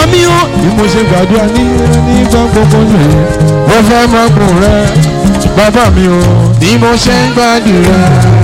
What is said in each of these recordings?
mi ó bí mo ṣe gbàdúrà ní nígbà gbogbo rẹ̀ mo fẹ́ máa gùn rẹ̀ bàbá mi ó bí mo ṣe ń gbàdúrà.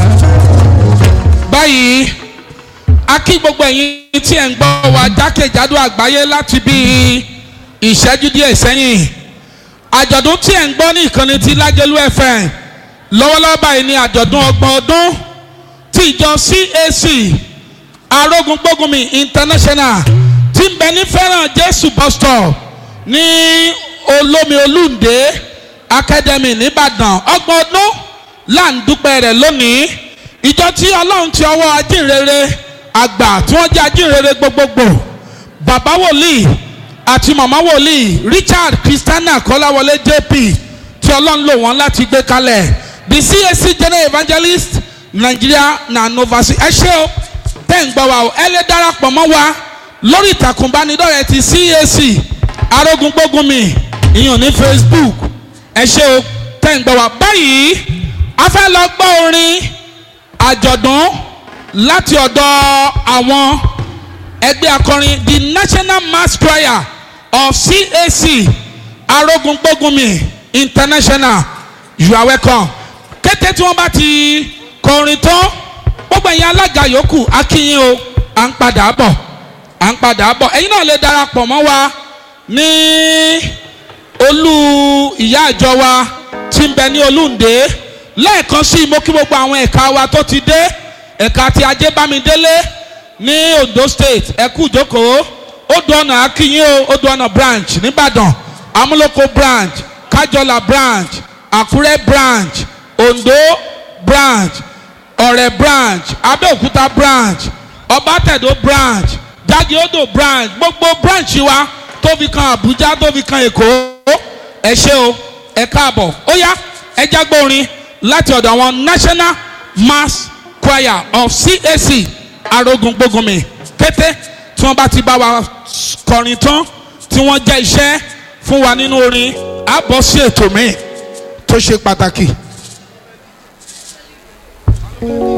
báyìí a kí gbogbo ẹ̀yin tí ẹ̀ ń gbọ́ wa jákèjádò àgbáyé láti bí ìṣẹ́jú díẹ̀ sẹ́yìn àjọ̀dún tí ẹ̀ ń gbọ́ ní ìkànnì ti lájẹlú fm lọ́wọ́lọ́wọ́ báyìí ni àjọ̀dún ọgbọ̀n ọdún tí ìjọ cac arógúngbógunmi international tí ń bẹ ní fẹ́ràn jésù bus stop ní olómi olúndé academy nìbàdàn ọgbọ̀n ọdún là ń dúpẹ́ rẹ̀ lónìí ìjọ tí ọlọ́run ti ọwọ́ ajínrere àgbà tí wọ́n jẹ́ ajínrere gbogbogbò bàbá wòlíì àti màmá wòlíì richard christiana kọ́láwọlé jp tí ọlọ́run lò wọ́n láti gbé kalẹ̀ the cac general evangelist nigeria na novasi ẹ ṣé o tẹ́ ń gbọ́ wa o ẹ lè darapọ̀ mọ́ wa lórí ìtàkùn ìbánidọ́rẹ̀ẹ́ ti cac arógúngbógunmi ìyàn ní facebook ẹ ṣé o tẹ́ ń gbọ́ wa báyìí a fẹ́ lọ gbọ́ orin àjọ̀dún láti ọ̀dọ̀ àwọn ẹgbẹ́ akọrin the national mass choir of cac arógúngbógunmi international you are welcome kété tí wọ́n bá ti kọrin tán gbogbo ẹ̀yin alága yòókù akínyìn o à ń padà bọ̀ à ń padà bọ̀ ẹ̀yin náà lè darapọ̀ mọ́ wa ní olú ìyá àjọ wa tí ń bẹ ní olúǹde lẹ́ẹ̀kan sí i mo kí gbogbo àwọn ẹ̀ka wa tó ti dé ẹ̀ka ti ajé bámidélé ní ondo state ẹ̀kú ìjókòó odò ọ̀nà akínyìn o odò ọ̀nà branch nìbàdàn amúlòkó branch kájọlá branch àkúrẹ́ branch ondo branch ọ̀rẹ́ branch abẹ́òkúta branch ọbátẹ̀dó branch jágéódò branch gbogbo branch wa tó fi kan àbújá tó fi kan èkó ẹ ṣé o ẹ káàbọ̀ ó yá ẹ jágbó orin láti ọ̀dọ̀ àwọn national mass choir of cac arógúngbógunmi kété tí wọ́n bá ti bá wa kọrin tán tí wọ́n jẹ́ iṣẹ́ fún wa nínú orin á bọ́ sí ètò míì tó ṣe pàtàkì.